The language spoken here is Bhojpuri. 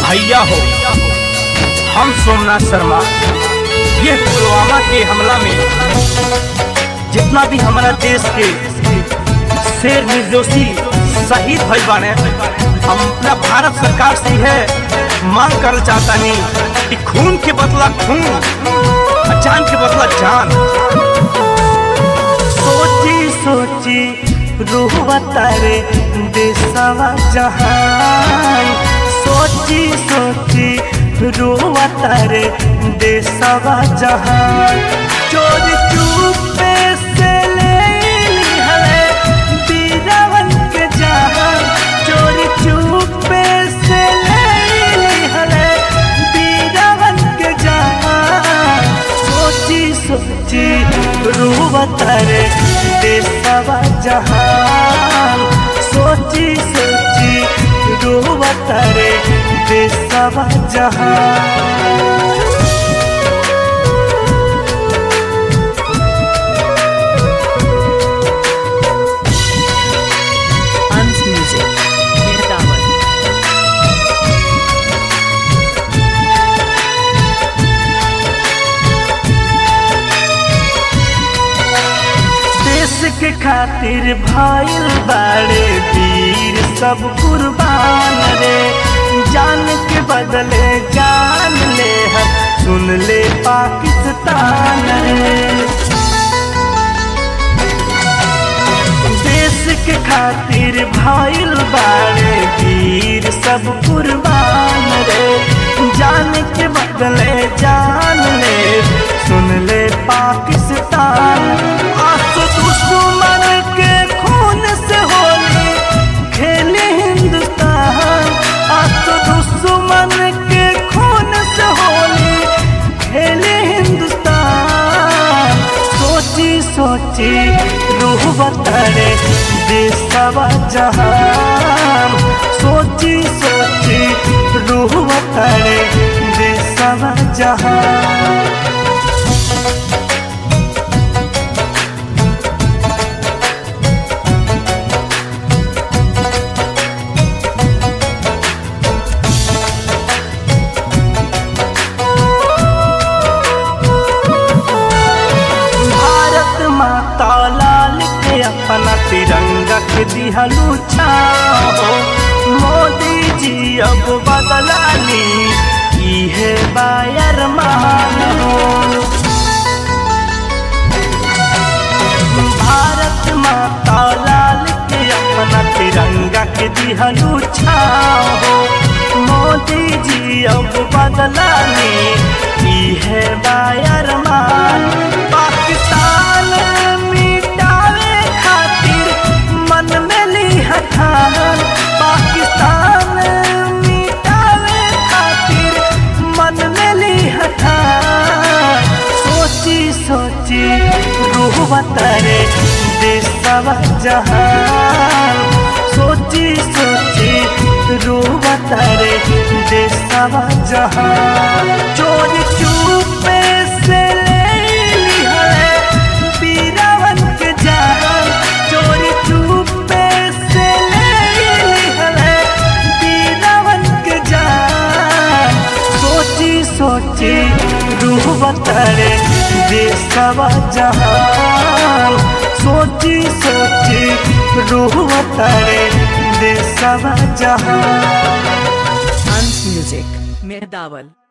भैया हो हम सोमनाथ शर्मा ये पुलवामा के हमला में जितना भी हमारा देश के शेर निर्दोषी शहीद भई बाने हम अपना भारत सरकार से है मांग कर चाहता नहीं कि खून के बदला खून और जान के बदला जान सोची सोची रूह तारे देशवा जहान सोची सोची रूह तारे देशवा जहान चोर चुपे से ले हले बीरावन के जहान चोर चुपे से ले हले बीरावन के जहान सोची सोची रूह तारे देशवा जहान सोची सोची रूह तारे देशवा जहान Hans Music. Mirdawan. देश के खातिर भाईल बाड़े वीर सब कुर्बान रे जान के बदले जान ले हम सुन ले पाकिस्तान रे देश के खातिर भाईल बाड़े वीर सब कुर्बान रे जान के बदले जान ले सुन ले पाकिस्तान आसो दुश्मन के खून से होली खेले हिंदुस्तान आसो दुश्मन के खून से होली खेले हिंदुस्तान सोची सोची रूह बतरे देशवा जहान सोची सोची रूह बतरे देशवा जहान भारत माता लाल के अपना तिरंगा के दिहलू छाओ मोदी जी अब बदला ली इहे बायर मान हो भारत माता लाल के अपना तिरंगा के दिहलू छाओ मोदी जी अब बदला ली इहे बायर मान पाकिस्तान मिटावे खातिर मन में ली हठान पाकिस्तान मिटावे खातिर मन में ली हठान सोची सोची रूह बतरे देशवा जहान सोची सोची रूह बतरे देशवा जहान चोरी चुपे से ले ली है बीरावन के जान चोरी चुपे से ले ली है बीरावन के जान सोची सोची रूह बतरे देशवा जहान सोची सोची रूह बतरे देशवा जहान Hans Music. Mirdawan.